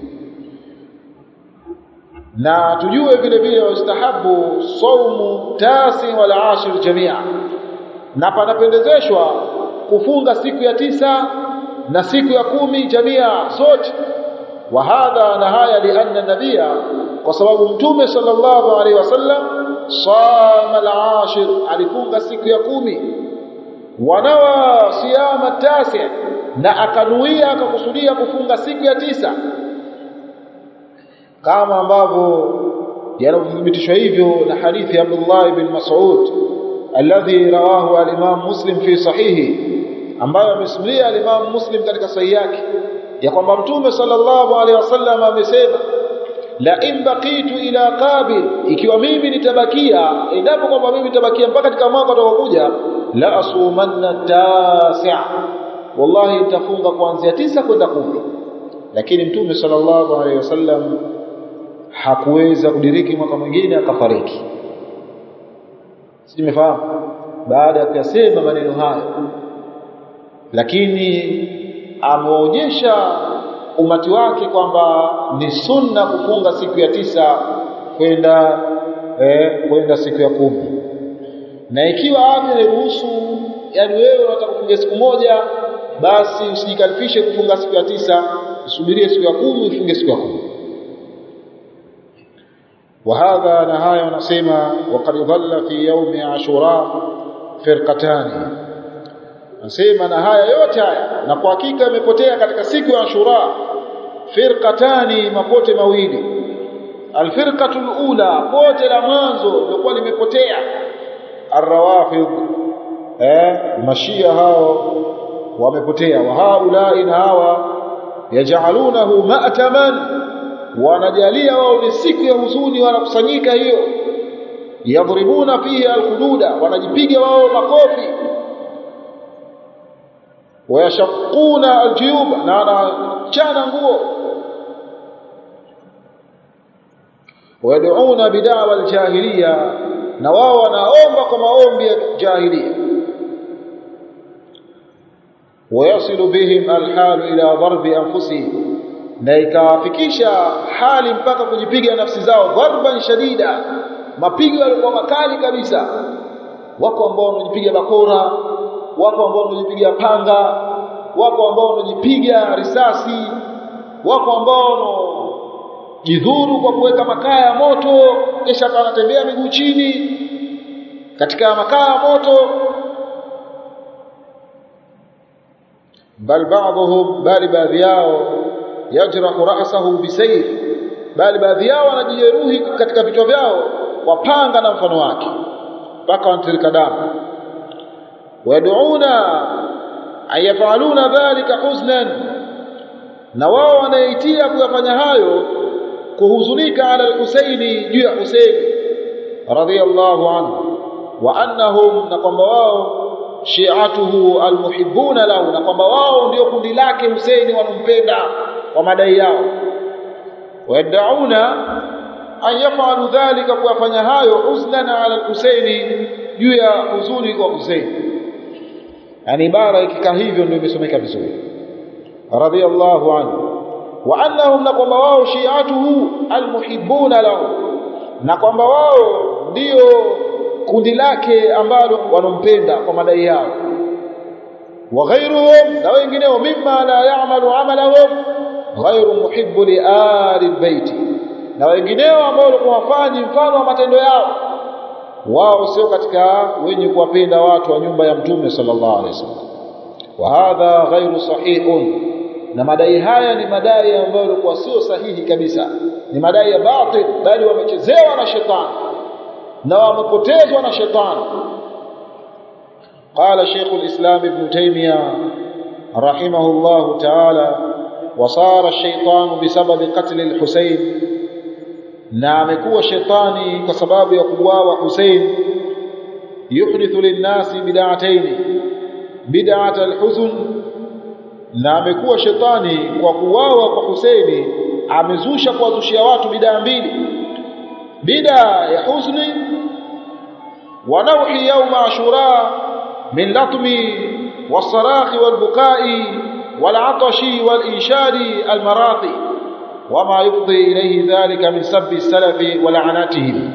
na tujue vile vile wastahabu saumu tasi wal ashir jamia na panapendezeshwa kufunga siku ya tisa na siku ya kumi jamia zote wa hadha na haya lianna nabia kwa sababu mtume sallallahu alaihi wasallam sama al-ashir alifunga siku ya kumi wanawa siyama tasi na akanuia akakusudia kufunga siku ya tisa kama ambavyo yanathibitishwa hivyo na hadithi ya Abdullah ibn Mas'ud alladhi rawahu al-Imam Muslim fi sahihi ambayo amesimulia al-Imam Muslim katika sahihi yake ya kwamba Mtume sallallahu alaihi wasallam amesema la in baqitu ila qabil ikiwa mimi nitabakia endapo kwamba mimi nitabakia mpaka katika mwaka utakaokuja la asumanna tasi'a wallahi nitafunga kuanzia tisa kwenda kumi lakini Mtume sallallahu alaihi wasallam hakuweza kudiriki mwaka mwingine akafariki simefahamu baada ya kuyasema maneno hayo lakini ameonyesha umati wake kwamba ni sunna kufunga siku ya tisa kwenda eh, kwenda siku ya kumi na ikiwa afya hairuhusu yani wewe unataka kufunga siku moja basi usijikalifishe kufunga siku ya tisa usubirie siku ya kumi ufunge siku ya kumi وهذا نهايه ونسمع وقد ضل في يوم عاشوراء فرقتان nasema na haya yote haya na kwa hakika imepotea katika siku ya Ashura firqatani mapote mawili alfirqatu alula pote la mwanzo lilikuwa limepotea arrawafid eh mashia hao wamepotea wa haula na hawa yaj'alunahu ma'taman wanajalia wao ni siku ya huzuni wanakusanyika hiyo yadribuna fiha alhududa wanajipiga wao makofi wayashaquna aljuyub na wanachana nguo wayad'una bid'awa aljahiliya na wao wanaomba kwa maombi ya jahiliya wayasilu bihim alhalu ila darbi anfusihim na ikawafikisha hali mpaka kujipiga nafsi zao dharban shadida mapigo yalikuwa makali kabisa wako ambao wanajipiga bakora wako ambao wanajipiga panga wako ambao wanajipiga risasi wako ambao jidhuru kwa kuweka makaa ya moto kisha anatembea miguu chini katika makaa ya moto bal ba'dhum bali baadhi yao yajrahu ra'sahu bisayf bali baadhi yao wanajijeruhi katika vichwa vyao kwa panga na mfano wake mpaka wanatirika damu wayaduuna ayafaluna dhalika huznan na wao wanaitia kuyafanya hayo kuhuzunika ala al-Husaini juu ya Husaini radhiyallahu anhu wa annahum na kwamba wao shi'atuhu almuhibbuna lahu na kwamba wao ndio kundi lake Husaini wanampenda kwa madai yao wadauna an yafalu dhalika kuyafanya hayo huznan ala al-Husaini juu ya huzuni kwa Husaini yani ibara ikikaa hivyo ndio imesomeka vizuri radiyallahu anhu wa annahum na kwamba wao shi'atuhu almuhibbuna lahu na kwamba wao ndio kundi lake ambalo wanompenda kwa madai yao wa ghayruhum na wengineo mimma la ya'malu amalahum ghayru muhibbu li ali albayt na wengineo ambao walikuwa wafanyi mfano wa matendo yao wao sio katika wenye kuwapenda watu wa nyumba ya mtume sallallahu alaihi wasallam wa hadha ghayru sahihun na madai haya ni madai ambayo yalikuwa sio sahihi kabisa ni madai ya batil bali wamechezewa na shetani na wamepotezwa na shetani قال شيخ الإسلام ابن تيمية رحمه الله تعالى وصار الشيطان بسبب قتل الحسين na amekuwa shetani kwa sababu ya kuuawa Hussein yuhdithu linnasi bid'atayn bid'at alhuzn na amekuwa shetani kwa kuuawa kwa Husaini amezusha kuwazushia watu bidaa mbili bidaa ya huzuni wa nauhi yawma ashura min latmi والصراخ والبكاء والعطش والإنشاد المراقي وما يفضي إليه ذلك من سب السلف ولعناتهم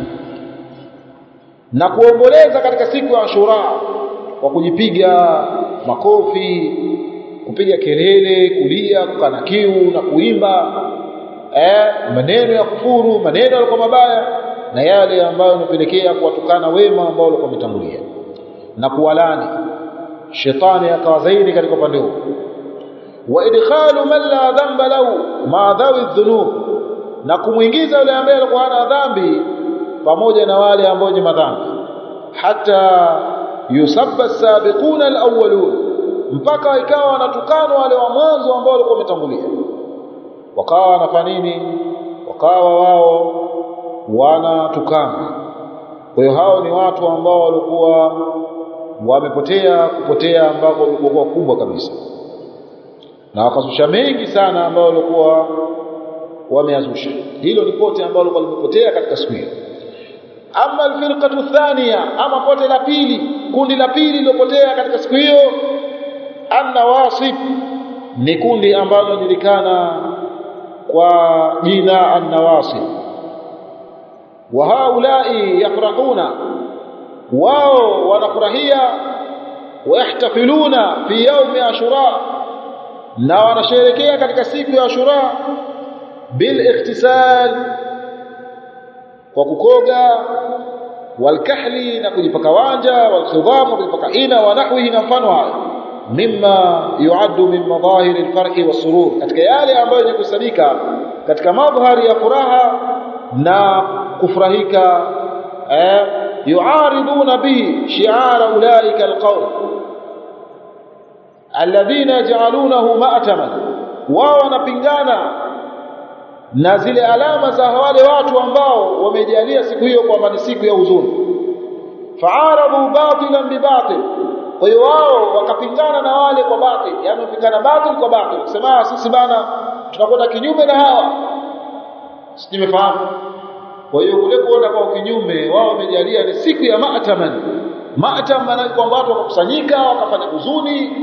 na kuomboleza katika siku ya Ashura kwa kujipiga makofi kupiga kelele kulia kukana kiu na kuimba eh maneno ya kufuru maneno yalikuwa mabaya na yale ambayo yanapelekea kuwatukana wema ambao walikuwa wametangulia na kuwalani shetani akawa zaidi katika upande huo wa idkhalu man la dhanba lahu ma dhawi dhunub na kumwingiza yule ambaye alikuwa hana dhambi pamoja na wale ambao ni madhambi hata yusabba sabiquna alawwalun mpaka ikawa wanatukana wale wa mwanzo ambao walikuwa wametangulia wakawa wanafanya nini wakawa wao wanatukana kwa hiyo hao ni watu ambao walikuwa wamepotea kupotea ambako walikuwa kubwa kabisa na wakazusha mengi sana ambao walikuwa wameazusha hilo ni pote ambalo lilikuwa limepotea katika siku hiyo ama alfirqatu thania ama pote la pili kundi la pili lilopotea katika siku hiyo an-nawasib ni kundi ambalo linajulikana kwa jina an-nawasib wa haulai yafrahuna wao wanafurahia wayahtafiluna fi yaumi ashura na wanasherekea katika siku ya ashura bil ikhtisal kwa kukoga walkahli na kujipaka wanja walkhidham kujipaka hina wa nahwihi na mfano hayo mimma yuaddu min madahir alfarhi wasurur katika yale ambayo ni kusadika katika madhari ya furaha na kufurahika eh yuariduna bihi shi'ara ulaika alqawm alladhina yaj'alunahu ma'taman wao wanapingana na zile alama za wale watu ambao wamejalia siku hiyo kwamba ni siku ya huzuni fa'aradu batilan bibatil kwa hiyo wao wakapingana na wale kwa batil yani kupingana batil kwa batil kusema sisi bana tunakwenda kinyume na hawa simefahamu kwa hiyo kule kuona kwa kinyume wao wamejalia ni siku ya ma'taman ma'tam maana kwamba watu wakakusanyika wakafanya huzuni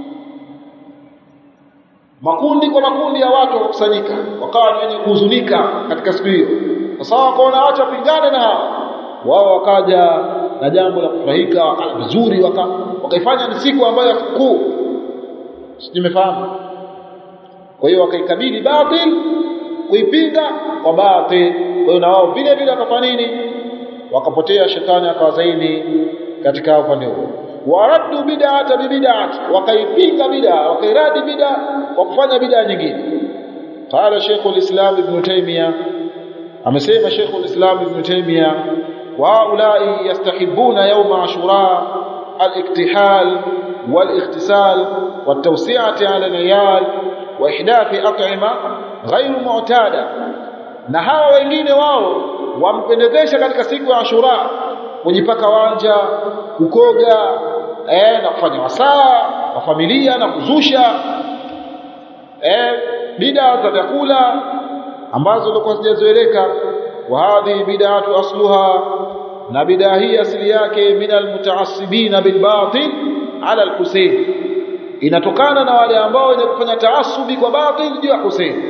makundi kwa makundi ya watu wakakusanyika wakawa wenye kuhuzunika katika siku hiyo sasa wakaona acha pingane na hao wao wakaja na jambo la kufurahika wakala vizuri waka, wakaifanya ni siku ambayo ya sikukuu nimefahamu kwa hiyo wakaikabili batil kuipinga kwa batil kwa hiyo na wao vile vile wakafanya nini wakapotea shetani akawa zaidi katika upande huo waraddu bid'ata bi bid'ati wakaipinga bid'a wakairadi bid'a kwa kufanya bid'a nyingine qala Sheikh al-Islam Ibn Taymiyyah amesema Sheikh al-Islam Ibn Taymiyyah wa ulai yastahibuna yawm ashura al-iktihal wal-ikhtisal wat-tawsi'ati 'ala al-'iyal wa ihdathi at'ima ghayr mu'tada na hawa wengine wao wampendezesha katika siku ya Ashura kujipaka wanja kukoga eh na kufanya wasaa wa familia na kuzusha eh bid'a za vyakula ambazo zilikuwa hazijazoeleka wa hadhi bid'atu asluha na bid'a hii asili yake min almutaassibina bilbatil ala alhusayn inatokana na wale ambao wenye kufanya taasubi kwa batil juu ya Hussein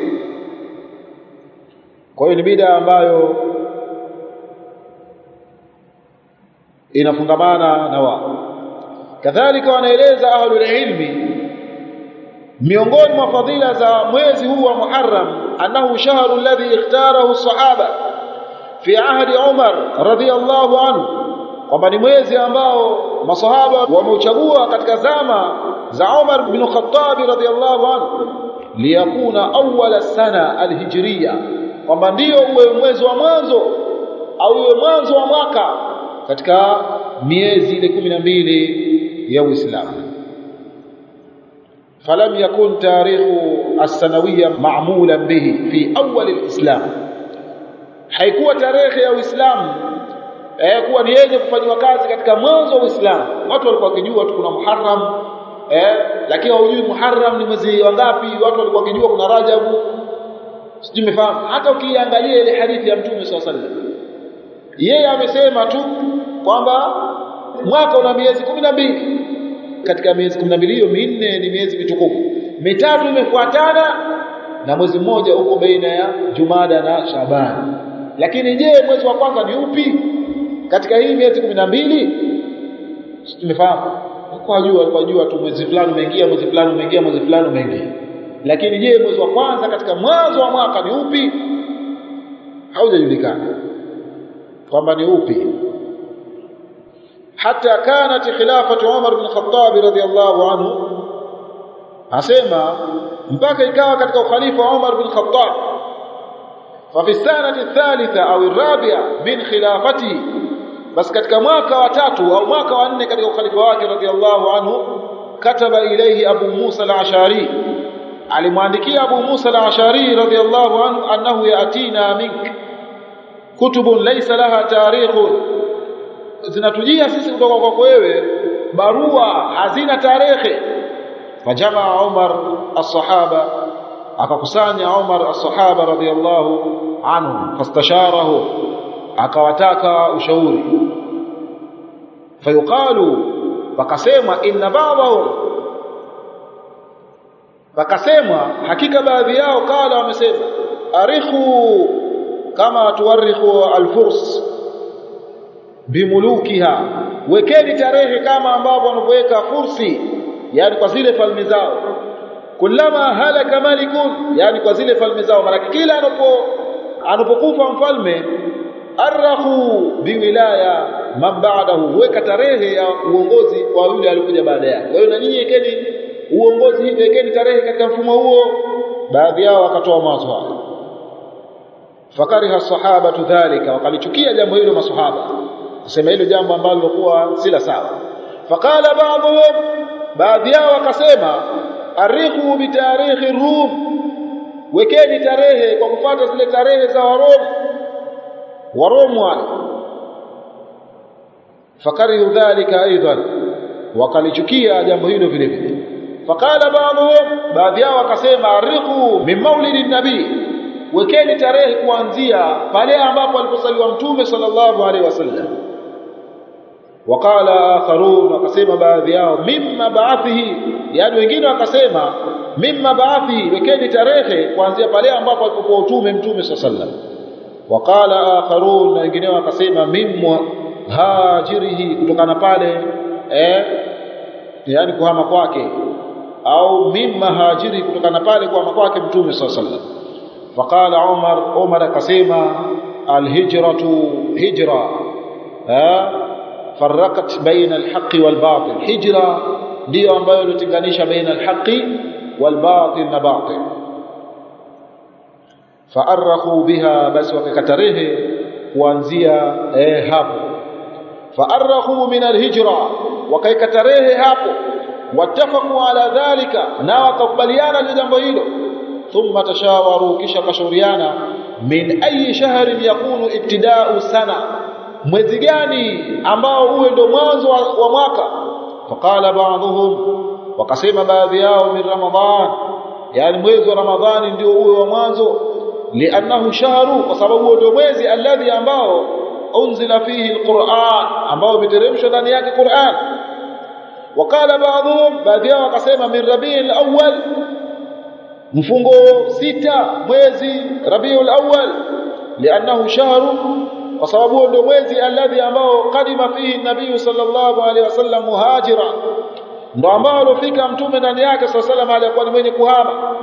kwa hiyo ni bid'a ambayo inafungamana na wao kadhalika wanaeleza ahlul ilmi miongoni mwa fadhila za mwezi huu wa Muharram annahu shahru alladhi ikhtarahu sahaba fi ahdi Umar radhiyallahu anhu kwamba ni mwezi ambao masahaba wameuchagua katika zama za Umar bin Khattab radhiyallahu anhu liyakuna awwala sana alhijriya kwamba ndio uwe mwezi wa mwanzo au uwe mwanzo wa mwaka katika miezi ile kumi na mbili ya Uislamu falam yakun tarikhu as-sanawiyya ma'mulan bihi fi awwal al-islam haikuwa tarehe ya Uislamu eh kuwa ni yenye kufanywa kazi katika mwanzo wa Uislamu watu walikuwa wakijua tu kuna Muharram eh lakini hawajui Muharram ni mwezi wangapi watu walikuwa wakijua kuna Rajabu sijui umefahamu hata ukiangalia ile hadithi ya Mtume SAW sallam yeye amesema tu kwamba mwaka una miezi kumi na mbili katika miezi kumi na mbili hiyo minne ni miezi mitukufu mitatu imefuatana na mwezi mmoja uko baina ya Jumada na Shabani lakini je mwezi wa kwanza ni upi katika hii miezi kumi na mbili tumefahamu kwa jua kwa jua tu mwezi fulani umeingia mwezi fulani umeingia mwezi fulani umeingia lakini je mwezi wa kwanza katika mwanzo wa mwaka ni upi haujajulikana kwamba ni upi hata kanat khilafatu Umar bin Khattab radhiyallahu anhu asema mpaka ikawa katika ukhalifa wa Umar bin Khattab fa fi sanati thalitha au rabi'a min khilafati bas katika mwaka wa tatu au mwaka wa nne katika ukhalifa wake radhiyallahu anhu kataba ilayhi Abu Musa al-Ashari alimwandikia Abu Musa al-Ashari radhiyallahu anhu annahu yatina mink kutubun laysa laha tarikhun zinatujia sisi kutoka kwako wewe barua hazina tarehe fajamaa Umar as-sahaba akakusanya Umar as-sahaba radhiyallahu anhu fastasharahu akawataka ushauri fayuqalu wakasema inna ba'dahum wakasema hakika baadhi yao kala wamesema arikhu kama tuwarikhu al-furs bimulukiha wekeni tarehe kama ambavyo wanavyoweka fursi yani kwa zile falme zao kullama halaka malikun yani kwa zile falme zao mara kila anapo anapokufa mfalme arahu biwilaya man ba'dahu weka tarehe ya uongozi kwa yule alikuja baada yake kwa hiyo na nyinyi wekeni uongozi hivi wekeni tarehe katika mfumo huo baadhi yao wakatoa mawazo hayo fakariha sahabatu dhalika wakalichukia jambo hilo masahaba kusema hilo jambo ambalo lilikuwa si la sawa faqala ba'dhum baadhi yao wakasema arikhu bitarikhi rum wekeni tarehe kwa kufuata zile tarehe za warom warom wale fakarihu dhalika aidan wakalichukia jambo hilo vile vile faqala ba'dhum baadhi yao wakasema arikhu min maulidi nabii wekeni tarehe kuanzia pale ambapo alipozaliwa mtume sallallahu alaihi wasallam waqala akharun wakasema baadhi yao mimma ba'athihi yani wengine wakasema mimma ba'athihi wekeni tarehe kuanzia pale ambapo alipokuwa utume mtume sallallahu alaihi wasallam waqala akharun na wengine wakasema mimma hajirihi kutokana pale eh yani kuhama kwake au mimma hajiri kutokana pale kuhama kwake mtume sallallahu alaihi wasallam فقال عمر عمر كسيما الهجرة هجرة ها فرقت بين الحق والباطل هجرة ndio ambayo ilitenganisha baina alhaqi walbatil na batil faarrahu biha basi wakakatarehe kuanzia eh hapo faarrahu min alhijra wakaikatarehe hapo wattafaqu ala dhalika na wakakubaliana na jambo hilo ثم تشاوروا kisha kashauriana min ayi shahrin yakunu ibtida'u sana mwezi gani ambao uwe ndo mwanzo wa, wa mwaka faqala ba'dhum wakasema baadhi yao min ramadhan yani mwezi wa ramadhani ndio uwe wa mwanzo li'annahu shahru kwa sababu ndio mwezi alladhi ambao unzila fihi alquran ambao umeteremshwa ndani yake Qur'an wakala baadhum baadhi yao wakasema min rabiul awwal mfungo sita mwezi rabiul awwal li'annahu shahru kwa sababu ndio mwezi alladhi ambao kadima fihi nabii sallallahu alaihi wasallam muhajira ndo ambao alofika mtume ndani yake sallallahu alaihi wasallam alikuwa ni mwenye kuhama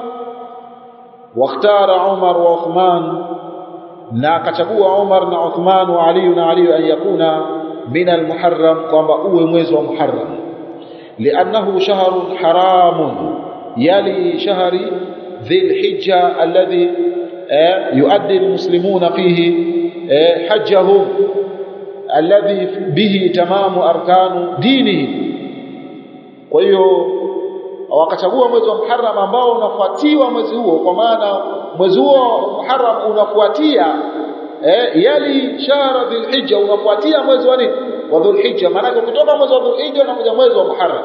واختار عمر وعثمان na akachagua Umar na Uthman wa Ali na Ali an yakuna min al-Muharram kwamba uwe mwezi wa Muharram li'annahu shahrun haramun yali shahri dhil hijja alladhi yuaddi al-muslimuna fihi hajjahum alladhi bihi tamamu arkanu dinihi kwa hiyo wakachagua mwezi wa Muharram ambao unafuatiwa mwezi huo kwa maana mwezi huo Muharram unafuatia eh, yali shahra dhulhijja unafuatia mwezi wa nini wa dhulhijja maana kutoka mwezi wa dhulhijja unakuja mwezi wa Muharram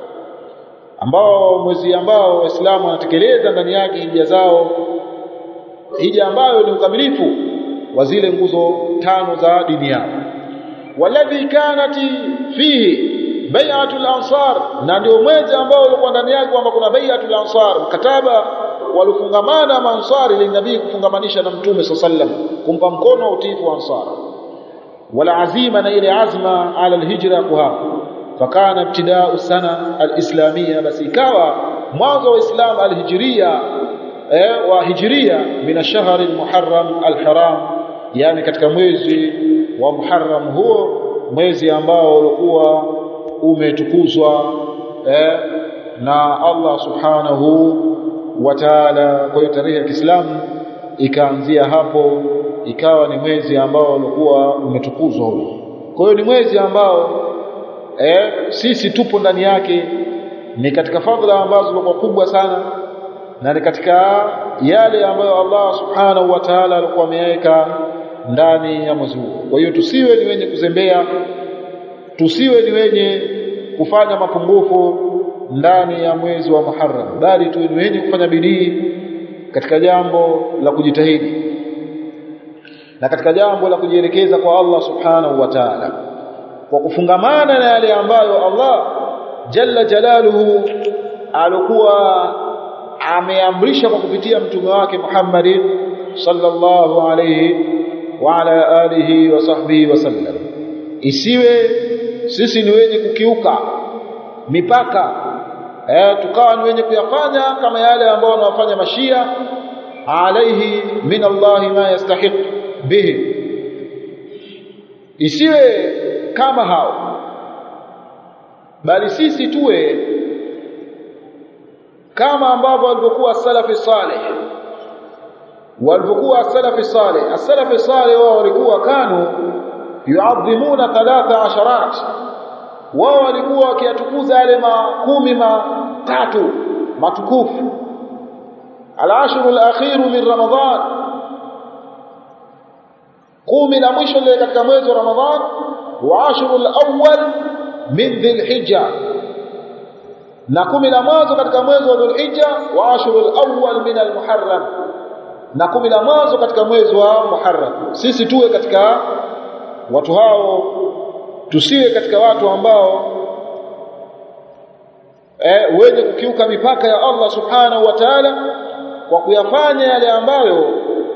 ambao mwezi ambao waislamu wanatekeleza ndani yake hija zao hija ambayo ni ukamilifu wa zile nguzo tano za dini yao waladhi kanati fihi bai'atul ansar na ndio mwezi ambao ulikuwa ndani yake kwamba kuna bai'atul ansar mkataba walifungamana maansari linabii kufungamanisha na mtume sallam kumpa mkono wa utiifu wa ansar wala azima na ile azma ala alhijra kuhama fakana ibtida'u sana alislamia basi ikawa mwanzo wa islam alhijria eh, wa hijria min ash-shahr almuharram alharam yani katika mwezi wa muharram huo mwezi ambao ulikuwa umetukuzwa eh, na Allah subhanahu wa ta'ala kwa hiyo tarehe ya Kiislamu ikaanzia hapo ikawa ni mwezi ambao ulikuwa umetukuzwa huo kwa hiyo ni mwezi ambao eh, sisi tupo ndani yake ni katika fadhila ambazo zilikuwa kubwa sana na ni katika yale ambayo Allah subhanahu wa ta'ala alikuwa ameweka ndani ya mwezi huo kwa hiyo tusiwe ni wenye kuzembea tusiwe ni wenye kufanya mapungufu ndani ya mwezi wa Muharram bali tuwe ni wenye kufanya bidii katika jambo la kujitahidi na katika jambo la kujielekeza kwa Allah subhanahu wa ta'ala kwa kufungamana na yale ambayo Allah jalla jalaluhu alikuwa ameamrisha kwa kupitia mtume wake Muhammadin sallallahu alayhi wa ala alihi wa sahbihi wasallam isiwe sisi ni wenye kukiuka mipaka eh, tukawa ni wenye kuyafanya kama yale ambao wanawafanya mashia alaihi min Allah ma yastahiq bihi isiwe kama hao bali sisi tuwe kama ambavyo walivyokuwa salafi saleh walivyokuwa salafi saleh as-salafi saleh wao walikuwa kanu yuadhimuna thalatha asharat wao walikuwa wakiyatukuza yale makumi matatu matukufu al-ashru al-akhir min ramadhan kumi la mwisho lile katika mwezi wa ramadhan wa ashru al-awwal min dhilhijja na kumi la mwanzo katika mwezi wa dhulhijja wa ashru al-awwal min al-muharram na kumi la mwanzo katika mwezi wa muharram sisi tuwe katika watu hao tusiwe katika watu ambao eh, wenye kukiuka mipaka ya Allah subhanahu wa ta'ala kwa kuyafanya yale ambayo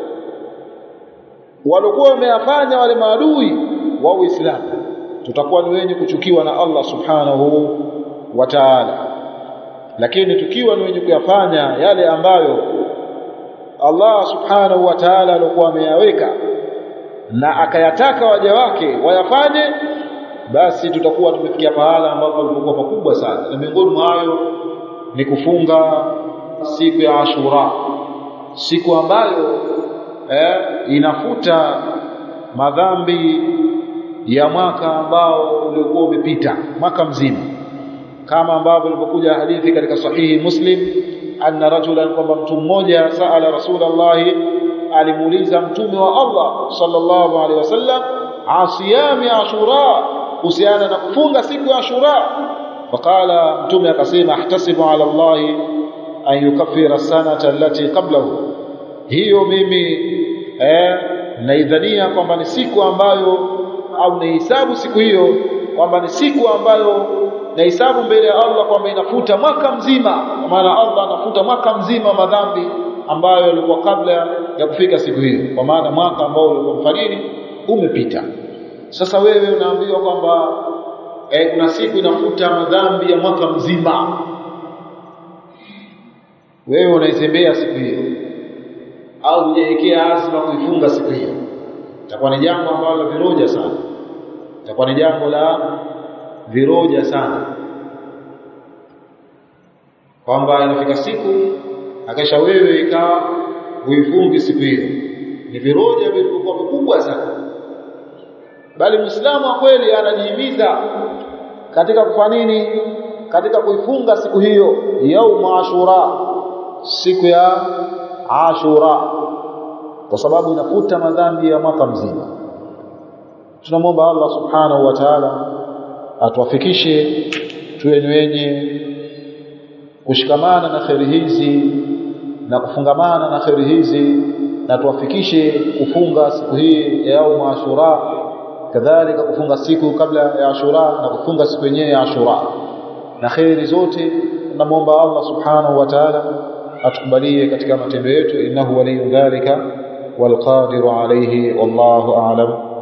walikuwa wameyafanya wale maadui wa Uislamu tutakuwa ni wenye kuchukiwa na Allah subhanahu wa ta'ala lakini tukiwa ni wenye kuyafanya yale ambayo Allah subhanahu wa ta'ala alikuwa ameyaweka na akayataka waja wake wayafanye basi tutakuwa tumefikia pahala ambapo palipokuwa pakubwa sana na miongoni mwa hayo ni kufunga siku ya Ashura siku ambayo eh, inafuta madhambi ya mwaka ambao uliokuwa umepita mwaka mzima kama ambavyo ilivyokuja hadithi katika sahihi Muslim anna rajulan kwamba mtu mmoja saala rasulullah alimuuliza mtume wa Allah sallallahu alaihi wasallam asiyami ashura kuhusiana na kufunga siku ya ashura faqala mtume akasema ahtasibu ala Allah an yukaffira sanata allati qablahu hiyo mimi eh, naidhania kwamba ni siku ambayo au naihesabu siku hiyo kwamba ni siku ambayo nahesabu mbele ya Allah kwamba inafuta mwaka mzima kwa maana Allah anafuta mwaka mzima madhambi ambayo yalikuwa kabla ya kufika siku hiyo kwa maana mwaka ambao ulikuwa mfanini umepita sasa wewe unaambiwa kwamba eh, kuna siku inafuta madhambi ya mwaka mzima wewe unaitembea siku hiyo au hujaekea azma kuifunga siku hiyo itakuwa ni jambo ambalo viroja sana itakuwa ni jambo la viroja sana kwamba inafika siku akisha wewe ikawa huifungi siku hiyo ni viroja vilivyokuwa vikubwa sana bali muislamu wa kweli anajihimiza katika kufanya nini katika kuifunga siku hiyo yaum ashura siku ya ashura kwa sababu inafuta madhambi ya mwaka mzima tunamwomba Allah subhanahu wa ta'ala atuwafikishe tuwe ni wenye kushikamana na kheri hizi na kufungamana na kheri hizi na tuwafikishe kufunga siku hii ya yaum ashura kadhalika kufunga siku kabla ya ashura na kufunga siku yenyewe ya ashura na kheri zote tunamwomba Allah subhanahu wa ta'ala atukubalie katika matendo yetu innahu waliyu dhalika والقادر عليه والله أعلم